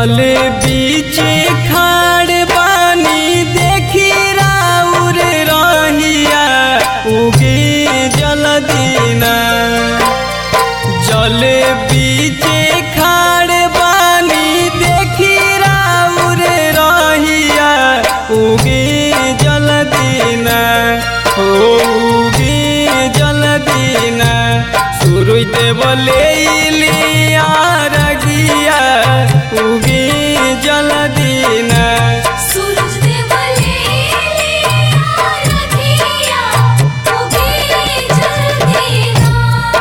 जल बीच खाड़ बानी देखी राउर रहिया उगी जल दीना जल बीच खाड़ बानी देखी राउर रहिया उगी जल दीना हो उगी जल दीना सूरज देव ले लिया रगिया उगी जल दीना सूरज देव लेलिया रखिया उगे जल दीना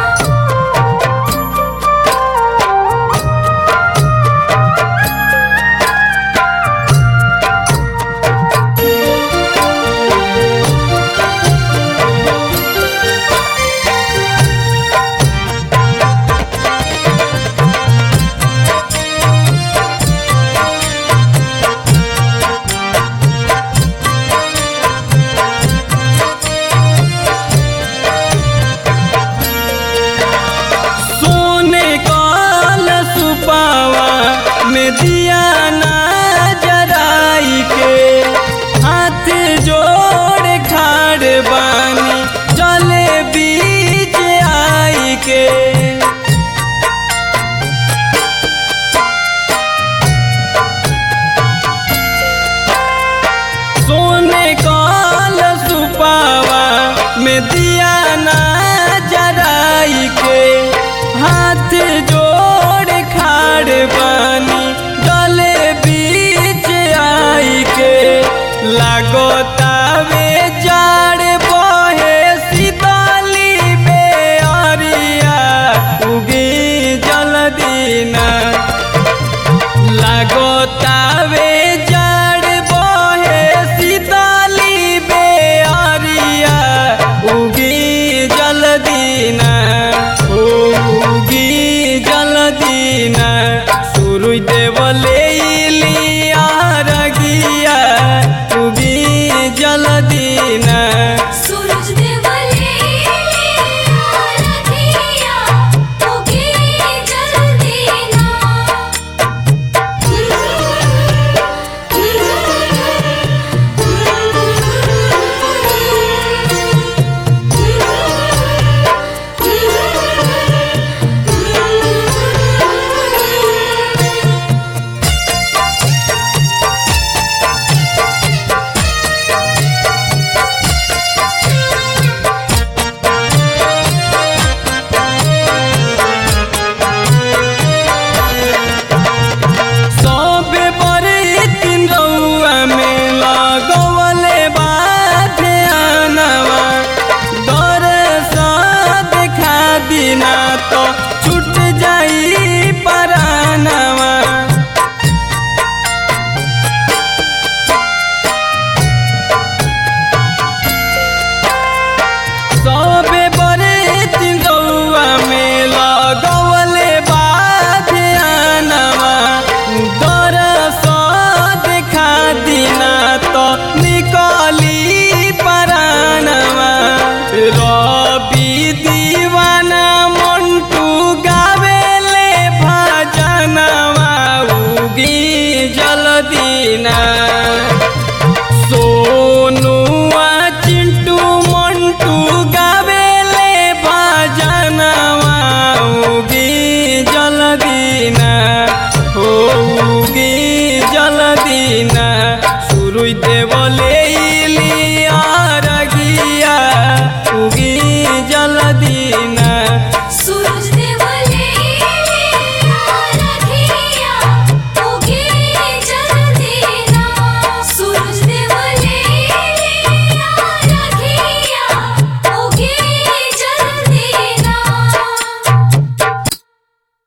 सोने काल सुपावा में दिया ना जराई के हाथ जोड़ खाड़ बानी चले बीच आई के सोने काल सुपावा में दिया ना जराई के हाथ जोड़ खाड़ बानी गले बीच आई के लागोतावे जाड़ बहे सीताली बेअरिया उगी जल दीना लागोतावे जड़ बहे सीताली बेअरिया उगी जल दीना ओ उगी जल दीना सूरज